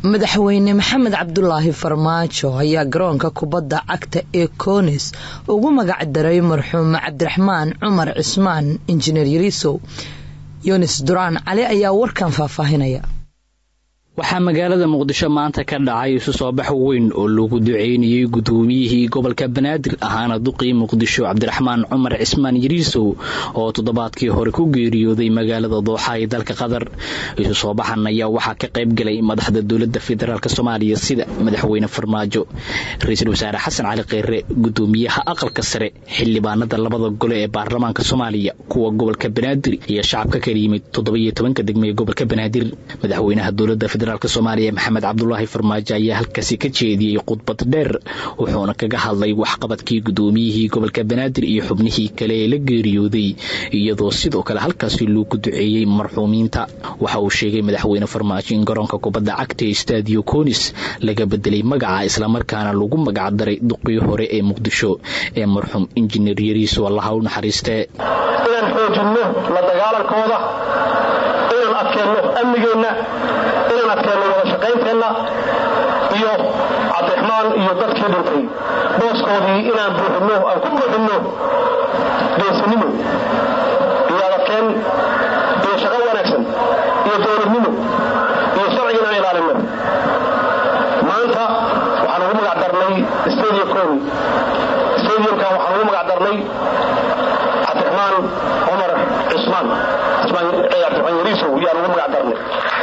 madaxweyne maxamed cabdulaahi farmaajo ayaa garoonka kubadda cagta ee koonis ugu magac daray marxuum cabdiraxmaan cumar cismaan injineer yariisow yunis duraan cali ayaa warkan faahfaahinaya waxaa magaalada muqdisho maanta ka dhacay isu soo bax weyn oo lagu duceynayey gudoomiyihii gobolka banaadir ahaana duqii muqdisho cabdiraxmaan cumar cismaan yariisow oo toddobaadkii hore ku geeriyooday magaalada dooxa ee dalka qatar isu soo baxan ayaa waxaa ka qayb galay madaxda dowladda federaalk soomaaliya sida madaxweyne farmaajo ra-iisul wasaare xasan cali kheyre gudoomiyaha aqalka sare xildhibaanada labada gole ee baarlamaanka soomaaliya kuwa gobolka banaadir iyo shacabka kala yimid toddobiyo tobanka degme ee gobolka banaadir madaxweynaha dowladda federaalk soomaaliya maxamed cabdulaahi farmaajo ayaa halkaasi ka jeediyey khudbad dheer wuxuuna kaga hadlay waxqabadkii gudoomiyihii gobolka banaadir iyo xubnihii kale ee la geeriyooday iyadoo sidoo kale halkaasi loogu duceeyey marxuumiinta waxa uu sheegay madaxweyne farmaajo in garoonka kubadda cagta ee stadio conis laga bedelay magaca islamarkaana lagu magacdaray duqii hore ee muqdisho ee marxuum injineer yariiso allaha u naxariistee inaan xoojinno la dagaalankooda inaan adkeenno amnigeenna inaan adkeenno wada shaqaynteenna iyo cabdiraxmaan iyo dadkii dhintay booskoodii inaan buuxinno aan ku buuxinno geesinimo iyo adadkeen iyo shaqo wanaagsan iyo dowladnimo iyo sharciga inaan ilaalinno maanta waxaan ugu magac darnay stadium coni stadiumkan waxaan ugu magac darnay cabdiraxmaan cumar cismaan cabdiraxmaan yariisow yaan ugu magac darnay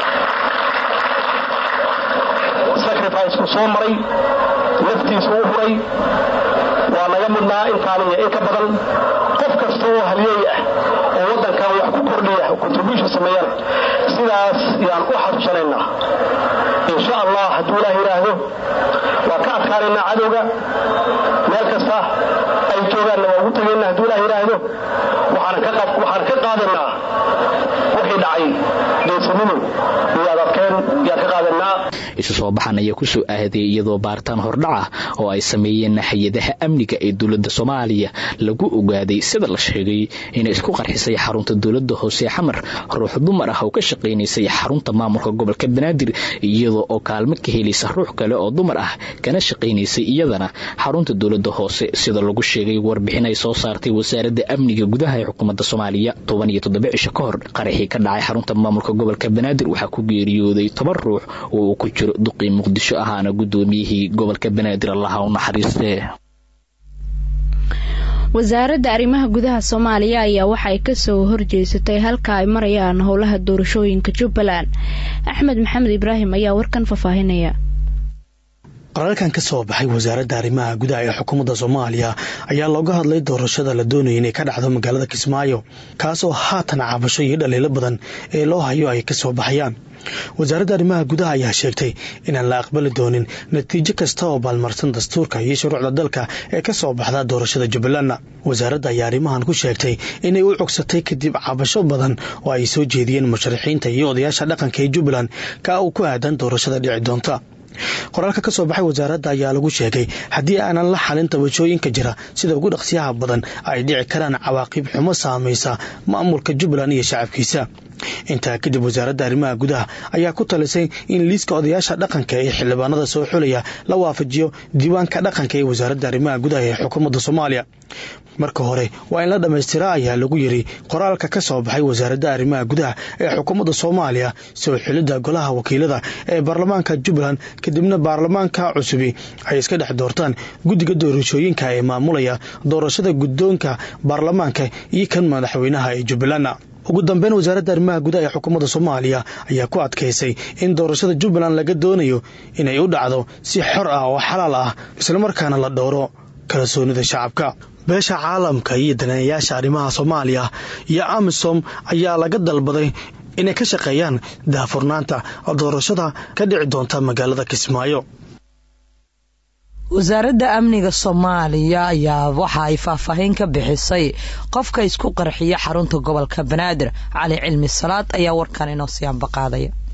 sacrificku soo maray naftiisa u huray waa naga mudnaa intaan iyo in ka badan qof kasta oo halyeey ah oo waddankan wax ku kordhiya contribution sameeyana sidaas yaan u xasuusanaynaa insha allah hadduu ilaah yidhaahdo waa ka adkaanaynaa cadowga meel kasta ay joogaanna waa ugu tagaynaa hadduu ilah yidhaahdo waxaan ka qaadaynaa wixii dhacay geesinimo iyo adadkeen yaan ka qaadaynaa isu soo baxan ayaa ku soo aaday iyadoo baaritaan hordhac ah oo ay sameeyeen hay-adaha amniga ee dowladda soomaaliya lagu ogaaday sida la sheegay inay isku qarxisay xarunta dowladda hoose xamar ruux dumar ah oo ka shaqaynaysay xarunta maamulka gobolka banaadir iyadoo oo kaalmo ka helaysa ruux kale oo dumar ah kana shaqaynaysay iyadana xarunta dowladda hoose sida lagu sheegay warbixin ay soo saartay wasaaradda amniga gudaha ee xukuumadda soomaaliya toban iyo toddoba cisho ka hor qaraxii ka dhacay xarunta maamulka gobolka banaadir waxaa ku geeriyooday toban ruux oo uu ku jiro duqii muqdisho ahaana gudoomiyihii gobolka banaadir allaha u naxariistee wasaaradda arrimaha gudaha soomaaliya ayaa waxa ay kasoo horjeesatay halka ay marayaan howlaha doorashooyinka jubbaland axmed maxamed ibraahim ayaa warkan faahfaahinaya qoraalkan ka soo baxay wasaaradda arrimaha gudaha ee xukuumadda soomaaliya ayaa looga hadlay doorashada la doonaya inay ka dhacdo magaalada kismaayo kaasoo haatan cabasho iyo dhaliilo badan ee loo hayo ay ka soo baxayaan wasaaradda arrimaha gudaha ayaa sheegtay inaan la aqbali doonin natiijo kasta oo baalmarsan dastuurka iyo shuruucda dalka ee ka soo baxda doorashada jubbalandna wasaaradda ayaa arrimahan ku sheegtay inay u cogsatay kadib cabasho badan oo ay soo jeediyeen musharaxiinta iyo odayaasha dhaqanka ee jubbaland ka uu ku aadan doorashada dhici doonta qoraalka ka soo baxay wasaaradda ayaa lagu sheegay haddii aanan la xalin tabashooyinka jira sida ugu dhaqsiyaha badan ay dhici karaan cawaaqib xumo saamaysa maamulka jubbaland iyo shacabkiisa intaa kadib wasaaradda arrimaha gudaha ayaa ku talisay in liiska odayaasha dhaqanka ee xildhibaanada soo xulaya la waafajiyo diiwaanka dhaqanka ee wasaaradda arrimaha gudaha ee xukuumadda soomaaliya marka hore waa in la dhammaystira ayaa lagu yiri qoraalka ka soo baxay wasaaradda arrimaha gudaha ee xukuumadda soomaaliya soo xulidda golaha wakiilada ee baarlamaanka jubbaland kadibna baarlamaanka cusubi ay iska dhex doortaan guddiga doorashooyinka ee maamulaya doorashada guddoonka baarlamaanka iyo kan madaxweynaha ee jubbaland ugu dambeyn wasaaradda arrimaha gudaha ee xukuumadda soomaaliya ayaa ku adkaysay in doorashada jubbaland laga doonayo inay u dhacdo si xor ah oo xalaal ah islamarkaana la dhowro kalsoonida shacabka beesha caalamka iyo daneeyayaasha arrimaha soomaaliya iyo amisom ayaa laga dalbaday inay ka shaqeeyaan daahfurnaanta doorashada ka dhici doonta magaalada kismaayo wasaaradda amniga soomaaliya ayaa waxa ay faahfaahin ka bixisay qofka isku qarxiya xarunta gobolka banaadir cali cilmi salaad ayaa warkan inoo siyaanbaqaadaya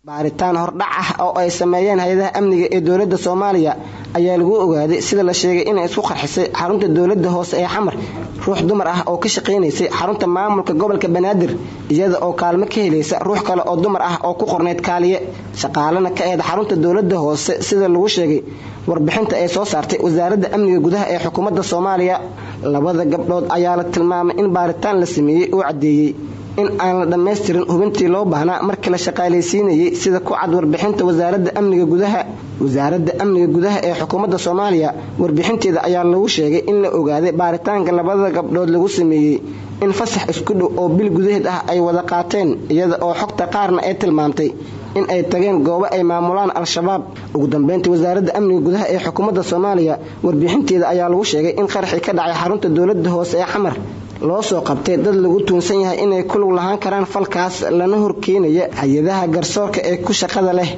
baaritaan hordhac ah oo ay sameeyeen hay-adaha amniga ee dowladda soomaaliya ayaa lagu ogaaday sida la sheegay inay isku qarxisay xarunta dowladda hoose ee xamar ruux dumar ah oo ka shaqaynaysay xarunta maamulka gobolka banaadir iyada oo kaalmo ka helaysa ruux kale oo dumar ah oo ku qornayd kaaliye shaqaalana ka eed xarunta dowladda hoose sida lagu sheegay warbixinta ay soo saartay wasaaradda amniga gudaha ee xukuumadda soomaaliya labada gabdhood ayaa la tilmaamay in baaritaan la sameeyey uu caddeeyey in aan la dhammaystirin hubintii loo baahnaa markii la shaqaalaysiinayey sida ku cad warbixinta wasaaradda amniga gudaha wasaaradda amniga gudaha ee xukuumadda soomaaliya warbixinteeda ayaa lagu sheegay in la ogaaday baaritaanka labada gabdhood lagu sameeyey in fasax isku dhow oo bil gudaheed ah ay wada qaateen iyada oo xogta qaarna ay tilmaamtay in ay tageen goobo ay maamulaan al-shabaab ugu dambeyntii wasaaradda amniga gudaha ee xukuumadda soomaaliya warbixinteeda ayaa lagu sheegay in qaraxii ka dhacay xarunta dowladda hoose ee xamar loo soo qabtay dad lagu tuunsan yahay inay ku lug lahaan karaan falkaas lana horkeenaya hay-adaha garsoorka ee ku shaqada leh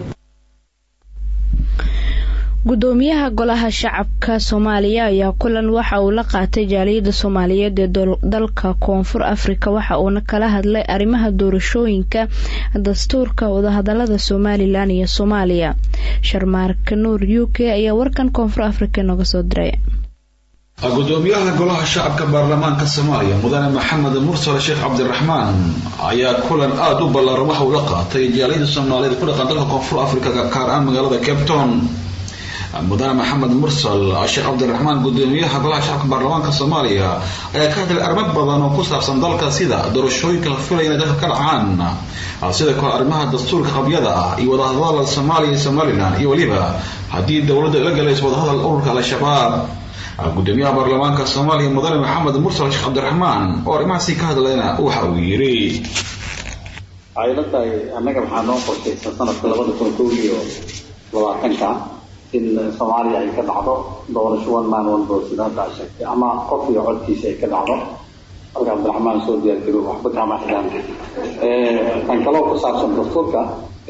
gudoomiyaha golaha shacabka soomaaliya ayaa kulan waxa uu la qaatay jaaliyadda soomaaliyeed ee dalka koonfur afrika waxa uuna kala hadlay arrimaha doorashooyinka dastuurka wadahadalada somalilan iyo soomaaliya sharmaarka nuur u k ayaa warkan koonfur afrika nooga soo diray gudoomiyaha golaha shacabka baarlamaanka soomaaliya mudane maxamed mursal sheekh cabdiraxmaan ayaa kulan aada u ballaaran waxa uu la qaatay jaaliyada soomaaliyeed ku dhaqan dalka koonfur afrika gaar ahaan magaalada cape town mudane maxamed mursal sheekh cabdiraxmaan gudoomiyaha golaha shacabka baarlamaanka soomaaliya ayaa ka hadlay arrimo badan oo ku saabsan dalka sida doorashooyinka la filaya inay dalka ka dhacaan sida kale arrimaha dastuurka qabyada ah iyo wadahadalada soomaaliya iyo somalilan iyo weliba haddii dowladda la galayso wadahadal ururka al-shabaab gudoomiyaha baarlamaanka soomaaliya mudane maxamed mursal sheekh cabdiraxmaan oo arrimahaasi ka hadlayna waxa uu yidhi waxay la tahay annaga waxaa noo qorshaysan sanadka labada kun kow iyo labaatanka in soomaaliya ay ka dhacdo doorasho one man one vote sida hadda sheegtay ama qof iyo codkiisa ay ka dhacdo halka cabdiraxmaan soo diyaargarow waxba kama xidhaan tan kaloo ku saabsan dastuurka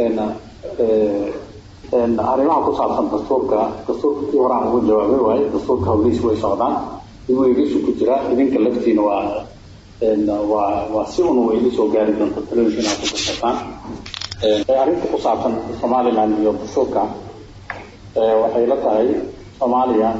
arrimaha ku saabsan dastuurka dastuurka kii horaan ugu jawaabay waaye dastuurka hawlihiis way socdaan igu eegishu ku jira idinka laftiina waa waa waa si un way igu soo gaari doonta talooyinka inaad ku darsataan arrinta ku saabsan somaliland iyo dastuurka waxay la tahay soomaaliya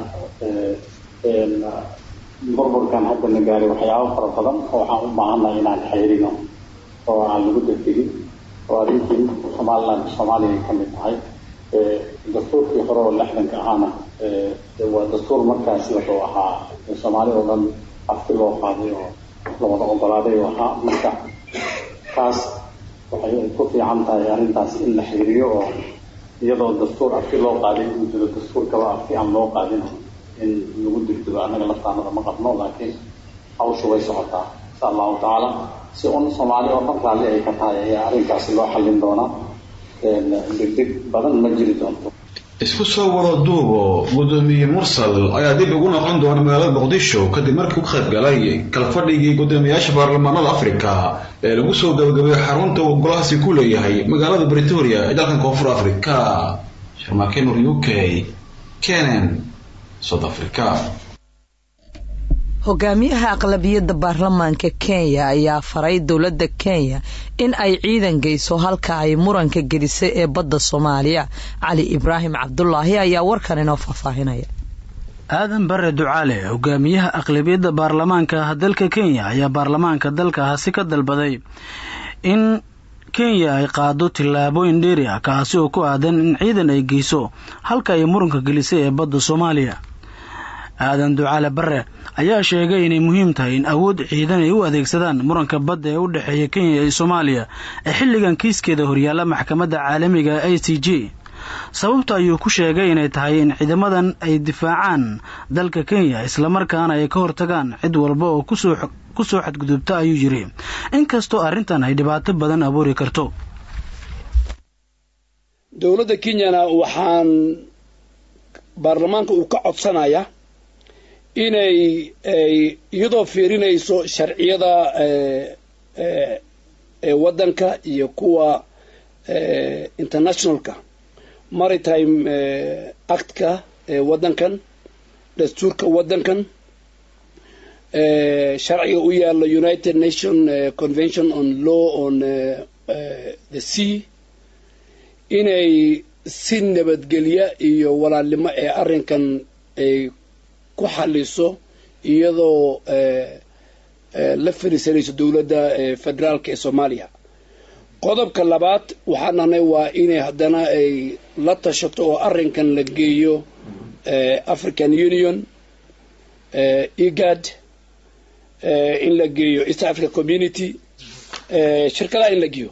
burburkan hadda na gaaray waxyaabo fara badan oo waxaan u baahannahay inaan xayrino oo aan lagu degdegin oo arrintii somaliland soomaaliya ay ka mid tahay dastuurkii hore oo lixdanka ahaana waa dastuur markaas wuxuu ahaa soomaali oo dhan afti loo qaaday oo lawada ogolaaday oo ahaa marka taas waxay ku fiican tahay arrintaas in la xiriiriyo oo iyadoo dastuur afti loo qaaday uu jiro dastuurkaba afti aan loo qaadin in lagu degdego annaga laftaanada ma qabno laakiin hawsha way socotaa insha allahu tacaala si un soomaali oo dhan raalli ay ka tahay ayaa arrinkaasi loo xallin doonaa degdeg badan ma jiri doonto isku soo wada duubo gudoomiye mursal ayaa dib ugu noqon doona magaalada muqdisho kadib markii u qayb galay kalfadhigii gudoomiyayaasha baarlamaanada afrika ee lagu soo gabagabeeyey xarunta uu golahaasi ku leeyahay magaalada bretoria ee dalkan koonfur afrika sharmaakenur u k kenen south africa hogaamiyaha aqlabiyadda baarlamaanka kenya ayaa faray dowladda kenya in ay ciidan geyso halka ay muranka gelisay ee badda soomaaliya cali ibraahim cabdulaahi ayaa warkan inoo faahfaahinaya aadan bare ducaale hogaamiyaha aqlabiyadda baarlamaanka dalka kenya ayaa baarlamaanka dalkaasi ka dalbaday in kenya ay qaado tillaabooyin dheeri ah kaasi oo ku aadan in ciidan ay geyso halka ay muranka gelisay ee badda soomaaliya aadan ducaale bare ayaa sheegay inay muhiim tahay in awood ciidan ay u adeegsadaan muranka badda ee u dhexeeya kenya iyo soomaaliya ee xilligan kiiskeeda horyaalla maxkamadda caalamiga a c j sababta ayuu ku sheegay inay tahay in ciidamadan ay difaacaan dalka kenya islamarkaana ay ka hortagaan cid walba oo kusoo ku soo xadgudubta ayuu yidhi inkastoo arrintan ay dhibaato badan abuuri karto dowladda kenyana waxaan baarlamaanka uu ka codsanaya inay iyadoo fiirinayso sharciyada waddanka iyo kuwa internationalka maritime actka waddankan dastuurka waddankan sharciga u yaalla united nation convention on law on the sea inay si nabadgelya iyo walaalnimo ee arrinkan ay ku xaliso iyadoo la fariisanayso dowladda federaalka ee soomaaliya qodobka labaad waxaan nahnay waa inay haddana ay la tashato oo arrinkan la geeyo african union egad in la geeyo east africa community shirkadaha in la geeyo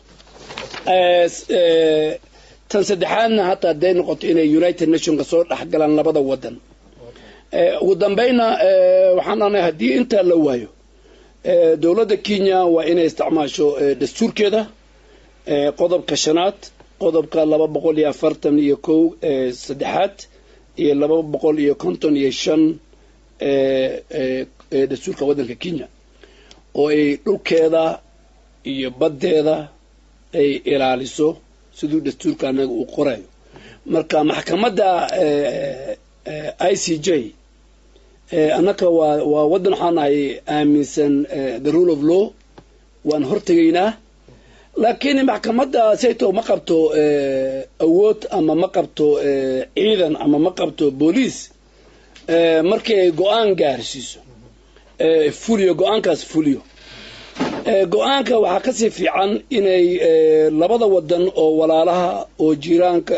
tan saddexaadna hataa hadday noqoto inay united nationka soo dhexgalaan labada wadan ugu dambayna waxaan nahnay haddii intaa la waayo dowladda kenya waa inay isticmaasho dastuurkeeda qodobka shanaad qodobka laba boqol iyo afartan iyo kow saddexaad iyo laba boqol iyo konton iyo shan dastuurka waddanka kenya oo ay dhulkeeda iyo baddeeda ay ilaaliso siduu dastuurka anaga uu qorayo marka maxkamadda i c j annaka waa waa waddan waxaan nahay aaminsan the rule of law waan hortegaynaa laakiin maxkamadda sayto ma qabto awood ama ma qabto ciidan ama ma qabto booliis markii ay go-aan gaarsiiso fuliyo go-aankaas fuliyo go-aanka waxaa kasii fiican inay labada wadan oo walaalaha oo jiiraanka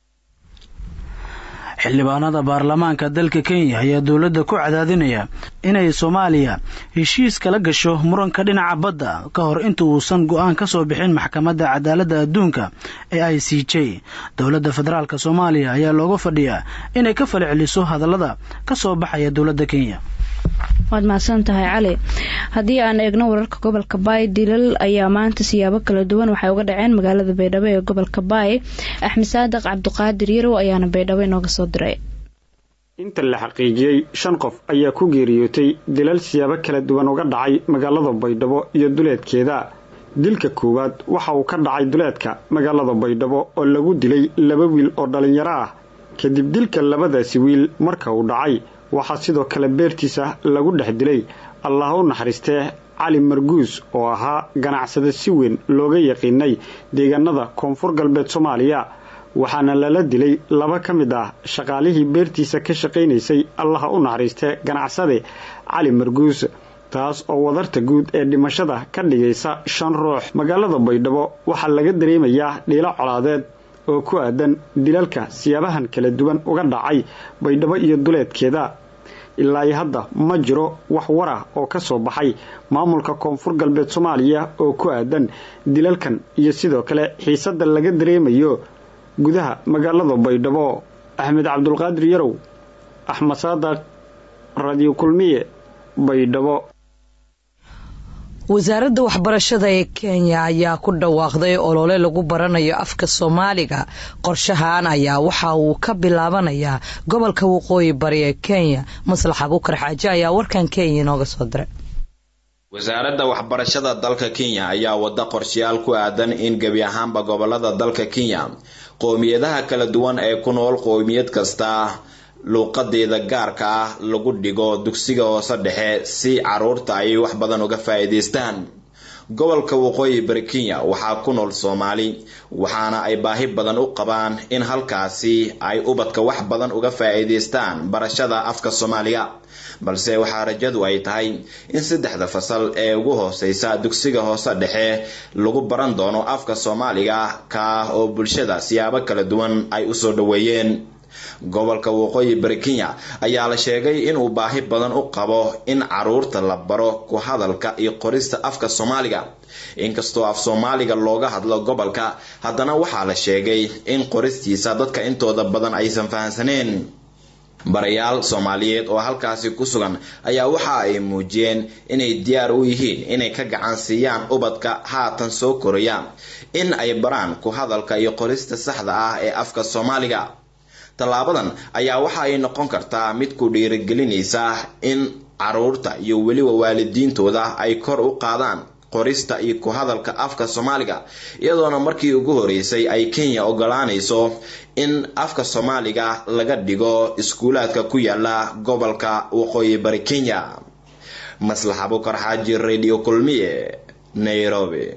xildhibaanada baarlamaanka dalka kenya ayaa dowladda ku cadaadinaya inay soomaaliya heshiis kala gasho muranka dhinaca badda ka hor inta uusan go-aan ka soo bixin maxkamadda cadaaladda adduunka ee i c j dowladda federaalk soomaaliya ayaa looga fadhiyaa inay ka fali celiso hadallada ka soo baxaya dowladda kenya waad mahadsan tahay cali haddii aan eegno wararka gobolka baay dilal ayaa maanta siyaabo kala duwan waxay uga dhaceen magaalada baydhabo ee gobolka baay axmed saadiq cabdiqaadir yarow ayaana baydhabo inooga soo diray inta la xaqiijiyey shan qof ayaa ku geeriyootay dilal siyaabo kala duwan uga dhacay magaalada baydhabo iyo duleedkeeda dilka koowaad waxa uu ka dhacay duleedka magaalada baydhabo oo lagu dilay laba wiil oo dhallinyaro ah kadib dilka labadaasi wiil marka uu dhacay waxaa sidoo kale beertiisa lagu dhex dilay allah u naxariistee cali marguus oo ahaa ganacsade si weyn looga yaqiinay deegaanada koonfur galbeed soomaaliya waxaana lala dilay laba ka mid ah shaqaalihii beertiisa ka shaqaynaysay allaha u naxariistee ganacsade cali marguus taas oo wadarta guud ee dhimashada ka dhigaysa shan ruux magaalada baydhabo waxaa laga dareemayaa dhiilo colaadeed oo ku aadan dilalka siyaabahan kala duwan uga dhacay baydhabo iyo duleedkeeda ilaa iyo hadda ma jiro wax war ah oo ka soo baxay maamulka koonfur galbeed soomaaliya oo ku aadan dilalkan iyo sidoo kale xiisadda laga dareemayo gudaha magaalada baydhabo axmed cabdulqaadir yarow axmed saadaq radio kulmiye baydhabo wasaaradda waxbarashada ee kenya ayaa ku dhawaaqday olole lagu baranayo afka soomaaliga qorshahan ayaa waxa uu ka bilaabanayaa gobolka waqooyi bari ee kenya maslax abuukar xaaje ayaa warkan kenya inooga soo diray wasaaradda waxbarashada dalka kenya ayaa wada qorshayaal ku aadan in gebi ahaanba gobolada dalka kenya qowmiyadaha kala duwan ee ku nool qowmiyad kasta luuqadeeda gaarka ah lagu dhigo dugsiga hoose dhexe si caruurta ay wax badan uga faa'iidaystaan gobolka waqooyi bari kenya waxaa ku nool soomaali waxaana ay baahi badan u qabaan in halkaasi ay ubadka wax badan uga faa'iidaystaan barashada afka soomaaliga balse waxaa rajadu ay tahay in saddexda fasal ee ugu hooseysa dugsiga hoose dhexe lagu baran doono afka soomaaliga ka oo bulshada siyaabo kala duwan ay usoo dhaweeyeen gobolka waqooyi bari kenya ayaa la sheegay inuu baahi badan u qabo in caruurta la baro ku hadalka iyo qorista afka soomaaliga inkastoo af soomaaliga looga hadlo gobolka haddana waxaa la sheegay in qoristiisa dadka intooda badan aysan fahansaneen barayaal soomaaliyeed oo halkaasi ku sugan ayaa waxa ay muujiyeen inay diyaar u yihiin inay ka gacan siiyaan ubadka haatan soo koraya in ay baraan ku hadalka iyo qorista saxda ah ee afka soomaaliga tallaabadan ayaa waxa ay noqon kartaa mid ku dhiirigelinaysa in caruurta iyo weliba waalidiintooda ay kor u qaadaan qorista iyo ku hadalka afka soomaaliga iyadoona markii ugu horeysay ay kenya ogolaanayso in afka soomaaliga laga dhigo iskuulaadka ku yaala gobolka waqooyi bari kenya maslax abukar xaaji radio kulmiye nairobi